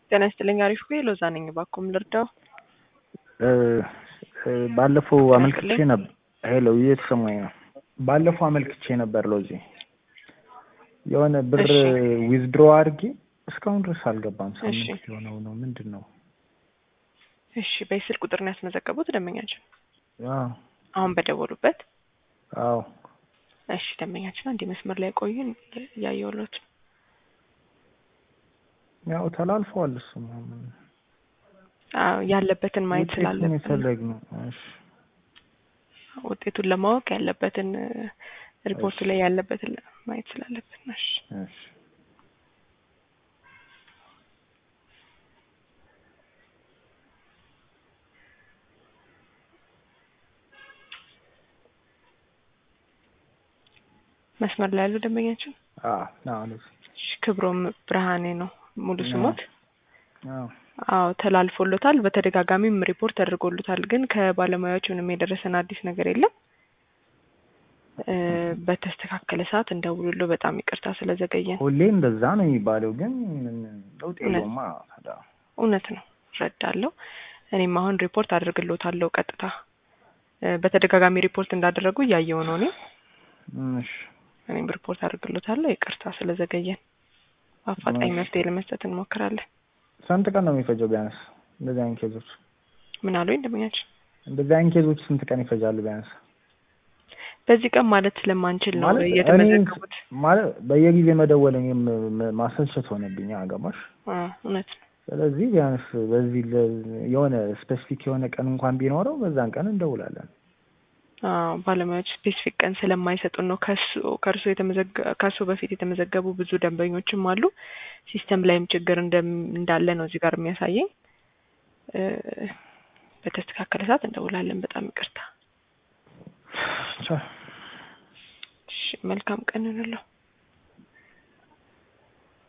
ጤና ይስጥልኝ። አሪፍ ቆይ ሎዛ ነኝ። እባክዎ ምን ልርዳው? ባለፈው ጤና አመልክቼ ይስጥልኝ። ነበር። ሄሎ እየተሰማኝ ነው። ባለፈው አመልክቼ ነበር ሎዚ የሆነ ብር እሺ። ዊዝድሮ አድርጌ እስካሁን ድረስ አልገባም። እሺ። ሳምንት የሆነው ነው ምንድን ነው? እሺ፣ በስልክ ቁጥር ነው ያስመዘገቡት ደንበኛችን አዎ አሁን በደወሉበት? አዎ እሺ፣ ደንበኛችን አንድ መስመር ላይ ቆዩን እያየሁሎት ነው። ያው ተላልፈዋል። እሱማ ምን አዎ ያለበትን ማየት ውጤቱን ስላለብን ነው። የፈለግነው። እሺ ውጤቱን ለማወቅ ያለበትን ሪፖርቱ እሺ። ላይ ያለበትን ማየት ስላለብን ነው። እሺ እሺ መስመር ላይ ያለው ደንበኛችን አዎ አዎ ሎዚ እሺ፣ ክብሮም ብርሃኔ ነው ሙሉ ስሞት። አዎ አዎ ተላልፎሎታል። በተደጋጋሚም ሪፖርት ተደርጎሎታል። ግን ከባለሙያዎች ምንም የደረሰን አዲስ ነገር የለም። እ በተስተካከለ ሰዓት እንደውሉሎ። በጣም ይቅርታ ስለዘገየን። ሁሌ እንደዛ ነው የሚባለው፣ ግን ምን ለውጥ እውነት የለውማ ታዲያ። እውነት ነው እረዳለሁ። እኔም አሁን ሪፖርት አድርግሎታለሁ ቀጥታ እ በተደጋጋሚ ሪፖርት እንዳደረጉ እያየው ነው። እኔ እሺ እኔም ሪፖርት አድርግሎታለሁ። ይቅርታ ስለዘገየን። በአፋጣኝ እሺ። መፍትሄ ለመስጠት እንሞክራለን። ስንት ቀን ነው የሚፈጀው ቢያንስ እንደዚህ አይነት ኬዞች? ምን አሉኝ ደንበኛችን? እንደዚህ አይነት ኬዞች ስንት ቀን ይፈጃሉ ቢያንስ? በዚህ ቀን ማለት ስለማንችል ነው ማለት እኔ እየተመዘገቡት። ማለት በየጊዜ መደወል እኔም ም- ማሰልቸት ሆነብኝ። አገባሽ? አ እውነት ነው። ስለዚህ ቢያንስ በዚህ ለ- የሆነ ስፔሲፊክ የሆነ ቀን እንኳን ቢኖረው በዛን ቀን እንደውላለን። አዎ ባለሙያዎች ስፔሲፊክ ቀን ስለማይሰጡን ነው። ከሱ ከእርሱ የተመዘገ ከሱ በፊት የተመዘገቡ ብዙ ደንበኞችም አሉ። ሲስተም ላይም ችግር እንደም እንዳለ ነው እዚህ ጋር የሚያሳየኝ። እ በተስተካከለ ሰዓት እንደውላለን። በጣም ይቅርታ። ቻው። እሺ መልካም ቀን እንለው።